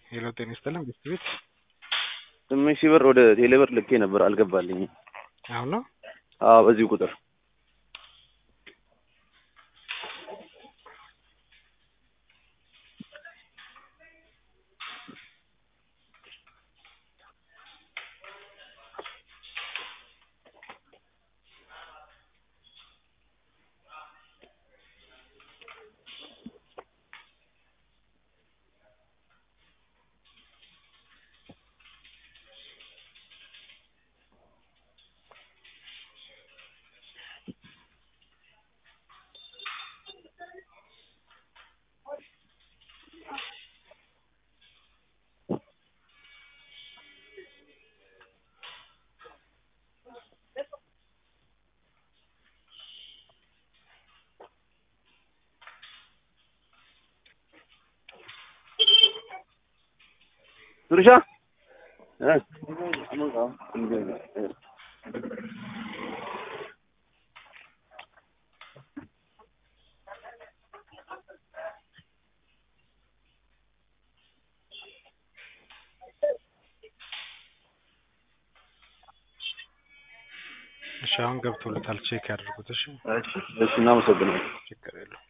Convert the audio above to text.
ሄሎ ጤና ይስጥልን ቤት ቤት ስምንት ሺህ ብር ወደ ቴሌ ብር ልኬ ነበር አልገባልኝም። አሁን ነው አዎ በዚሁ ቁጥር ሱርሻ እሺ አሁን ገብቶለታል ቼክ ያድርጉት እሺ እሺ እናመሰግናለን። ችግር የለውም